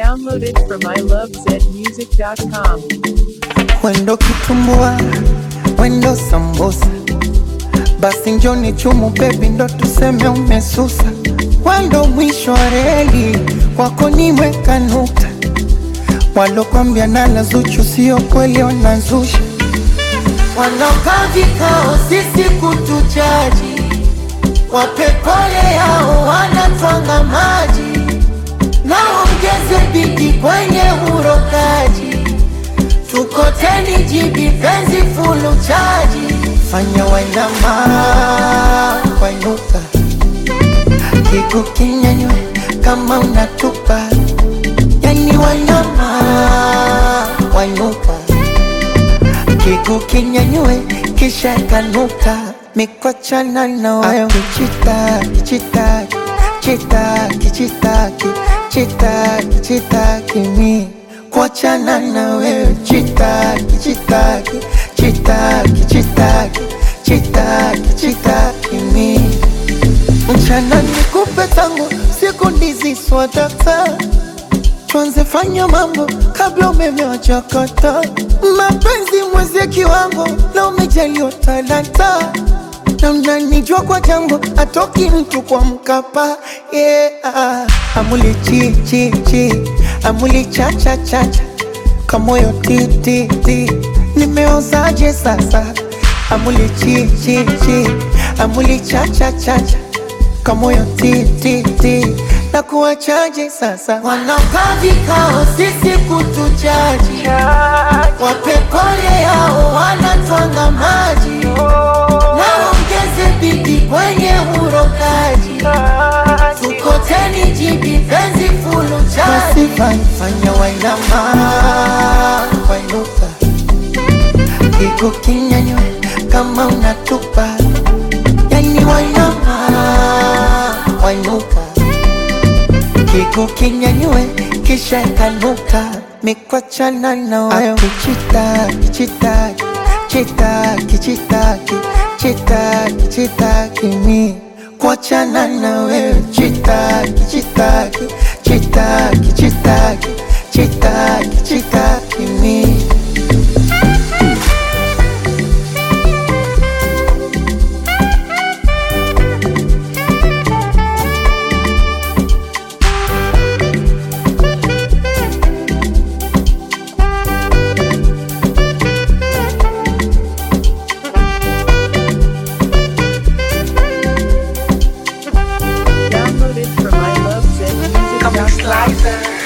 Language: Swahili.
Downloaded from ilovezmusic.com. Wendo kitumbua, wendo sambusa, basi njoni chumu bebi, ndo tuseme umesusa. Wendo mwisho wa reli, kwako nimeweka nukta. Walokwambia nala Zuchu sio kweli, wanazusha. Wanaokaa vikao sisi kutujaji, wape pole yao, wanatwanga maji, naongeze bidi kwenye urokaji tukoteni jibi penzi fulu chaji fanya wainama wainuka kigu kinyanywe kama unatupa yani wainama wainuka kigu kinyanywe kisha kanuka mikwachana na wayo kichitaki chitaki chitaki chitaki chitaki chitaki mi kuachana na wewe chitaki chitaki chitaki chitaki chitaki chitaki mi mchana nikupe tangu siku ndizi swatata tuanze fanya mambo kabla umeme wachakata mapenzi mwezie kiwango na umejaliwa talanta na mnanijua kwa jambo atoki mtu kwa mkapa yeah. amuli chi chi chi amuli cha cha cha cha kamoyo ti ti ti nimeozaje sasa amuli chi chi chi amuli cha cha cha cha kamoyo ti ti ti na kuwachaje sasa wanaokaa vikao sisi kutujaji wape pole yao wanatwanga maji naongeze bidi kwenye urokaji tukoteni jibi penzi fulu chaji fanya wainama wainuka kigu kinyanywe kama unatupa yani wainama wainuka kigu kinyanywe kisha kanuka mikwachana na wayo kichitaki chitaki chitaki chitaki chitaki chitaki mi kuachana na wewe chitaki chitaki chitaki chitaki chitaki chitaki mi Downloaded from ilovezmusic.com.